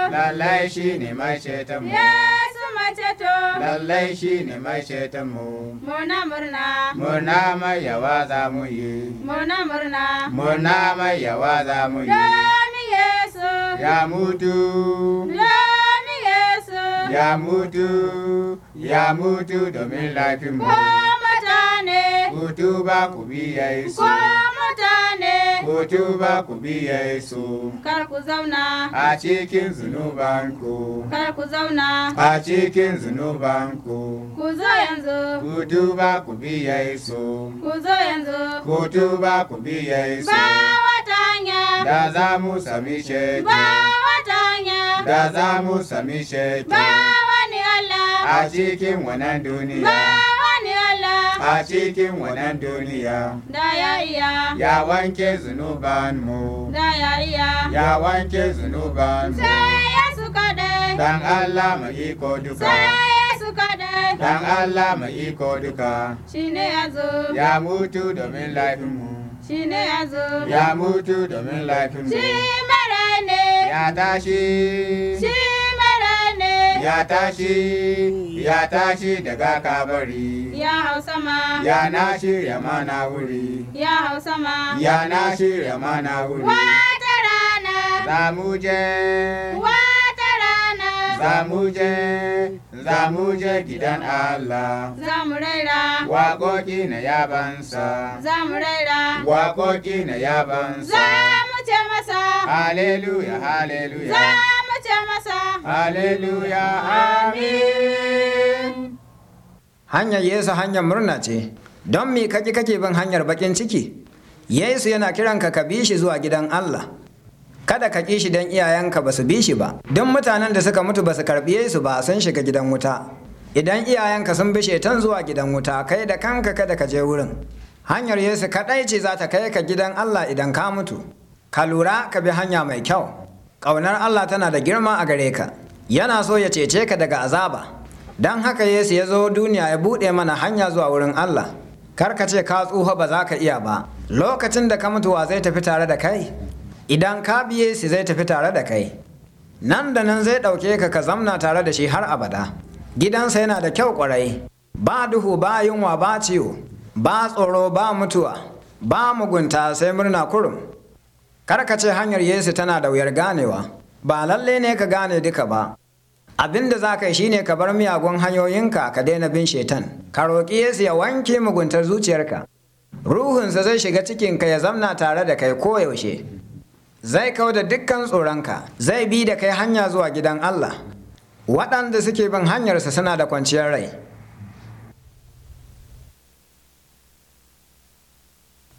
lallai shi ne mai ceton mu Yesu mai ceto lallai shi ne mai ceton mu murna murna murna mai yawa za mu yi murna murna murna mai yawa za mu yi domin Yesu ya mutu domin Yesu ya mutu ya mutu domin laifin ko mu mutane ku tuba ku bi Yesu ko mutane ku tuba ku bi Yesu kar ku zauna a cikin zunubanku kar ku zauna a cikin zunubanku ku zo yanzu ku tuba ku bi Yesu ku zo yanzu ku tuba ku bi Yesu ba wata hanya da za mu sami ceto ba wata hanya da za mu sami ceto ba wani Allah a cikin wannan ba duniya wani Allah a cikin wannan duniya da ya iya ya wanke zunubanmu da ya iya ya wanke zunubanmu sai Yesu kaɗai dan Allah mai iko duka sai Yesu kaɗai dan Allah mai iko duka shi ne ya zo ya mutu domin laifinmu shi ne ya zo ya mutu domin laifinmu shi mara ne ya tashi shi mara ne ya tashi ya tashi daga kabari ya hau sama ya na shirya mana wuri ya hau sama ya na shirya mana wuri wata rana za mu je wata rana za mu je za mu je gidan Allah za mu raira waƙoƙi na yabansa za mu raira waƙoƙi na za yabansa mu ce masa haleluya za haleluya mu ce masa haleluya amin Hanyar Yesu hanyar murna ce, don me kaki kake bin hanyar bakin ciki? Yesu yana kiranka ka bi shi zuwa gidan Allah. Kada ka ƙi shi don iyayenka ba su bi shi ba, don mutanen da suka mutu ba su karɓi Yesu ba sun shiga gidan wuta. Idan iyayenka sun bi shetan zuwa gidan wuta, kai da kanka kada ka je wurin. Hanyar Yesu kaɗai ce za ta kai ka gidan Allah idan ka mutu. Ka lura ka bi hanya mai kyau. Ƙaunar Allah tana da girma a gare ka. Yana so ya cece ka daga azaba. Don haka Yesu ya zo duniya ya buɗe mana hanya zuwa wurin Allah. Kar ka ce ka tsufa ba za ka iya ba. Lokacin da ka mutuwa zai tafi tare da kai. Idan ka bi Yesu zai tafi tare da kai. Nan da nan zai ɗauke ka ka zamna tare da shi har abada. Gidansa yana da kyau ƙwarai. Ba duhu ba yunwa ba ciwo. Ba tsoro ba mutuwa. Ba mugunta sai murna kurum. Kar ka ce hanyar Yesu tana da wuyar ganewa. Ba lalle ne ka gane duka ba. Abin da za ka yi shine ka bar miyagun hanyoyinka ka daina bin shetan. Ka roƙi Yesu ya wanke muguntar zuciyarka. Ruhunsa zai shiga cikinka ya zamna tare da kai koyaushe. Zai kau da dukkan tsoronka, zai bi da kai hanya zuwa gidan Allah. Waɗanda suke bin hanyarsa suna da kwanciyar rai.